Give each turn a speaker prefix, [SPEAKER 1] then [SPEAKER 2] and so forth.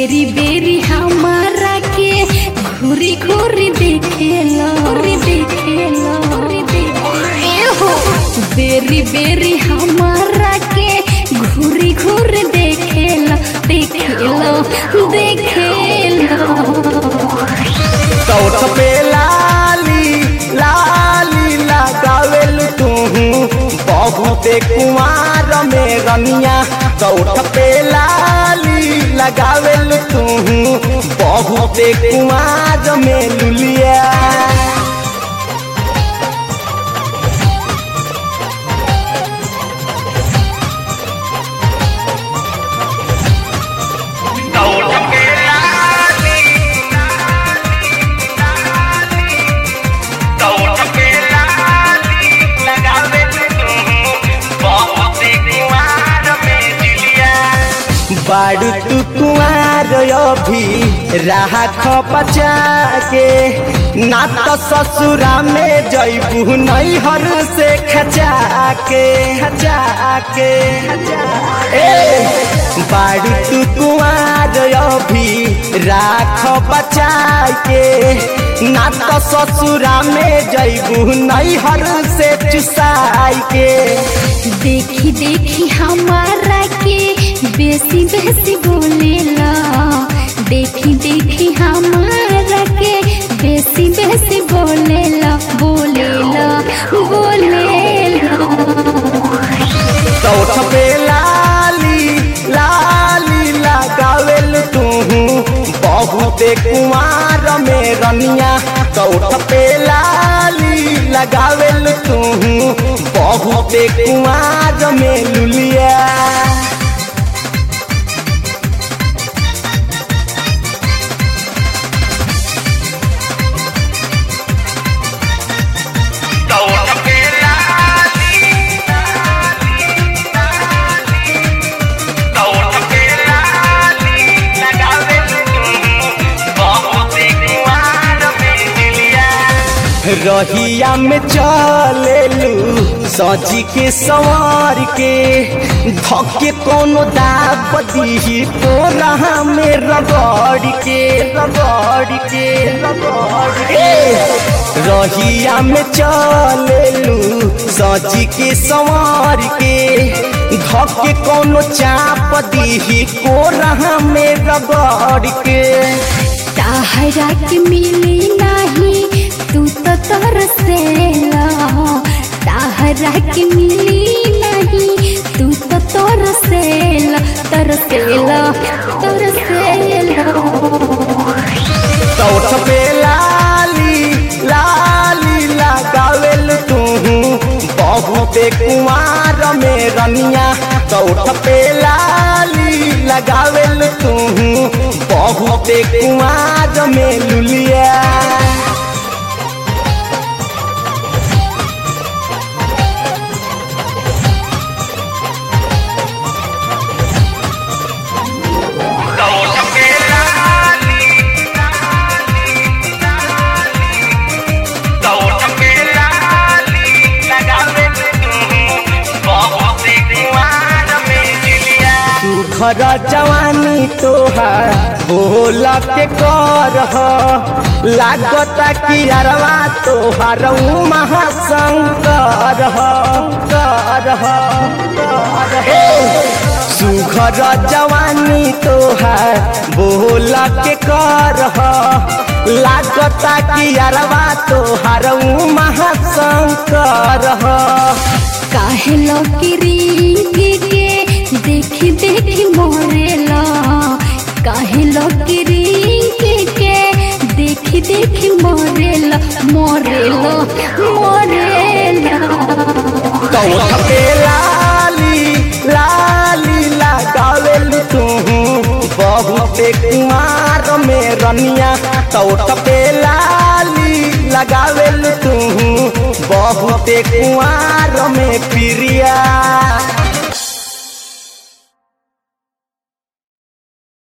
[SPEAKER 1] बेरी बेरी हमारा के घूरी घूरी देखेला घूरी देखेला घूरी देखेला बेरी बेरी हमारा के घूरी घूरी देखेला देखेला देखेला
[SPEAKER 2] सौठ पे लाली लाली लगावेल तू बहुते कुमार में रनिया सौठ पे लाली लगावेल तू बहुते कुमार में लुलिया बाड़ू तू कुआर अभी राख बचा के ना तो ससुरा में जैबू नैहर से खचा के खचा के ए बाड़ू तू कुआर अभी राख बचा के ना तो ससुरा में जैबू नैहर से चुसाई के
[SPEAKER 1] देखी देखी हमारा के बेसी बेसी बोलेला देखी देखी हमारा के बेसी बेसी बोलेला बोलेला बोलेला
[SPEAKER 2] सौठ पे लाली लाली लगावेल तू बहुते कुमार में रनिया सौठ पे लाली लगावेल तू बहुते कुमार में लुलिया रहिया में चलेलू सजी के सवार के धके कोनो दाब दी तो रहा में रगड़ के रगड़ के रगड़ के रहिया में चलेलू सजी के सवार के धके कोनो चाप दी को रहा में रगड़ के
[SPEAKER 1] ताहरा के मिली नाही तू तो तरसेला ताहरा के मिली नहीं तू तो तरसेला तरसेला तरसेला
[SPEAKER 2] सौठ पे लाली लाली लगावेल तू बहुते कुमार में रनिया सौठ पे लाली लगावेल तू बहुते कुमार में लुलिया घर जवानी तोहार बोला के कर लागता कि अरवा तोहार महाशंकर कर सुघर जवानी तोहार बोला के कर लागता कि अरवा तोहार महाशंकर
[SPEAKER 1] काहे लकीरी के देखी देखी मोरेला काहे लकीरी के देखी देखी मोरेला मोरेला मोरेला
[SPEAKER 2] कौठ पे लाली लाली लगावेल तू बहुते कुमार में रनिया कौठ पे लाली लगावेल तू बहुते कुमार में प्रिया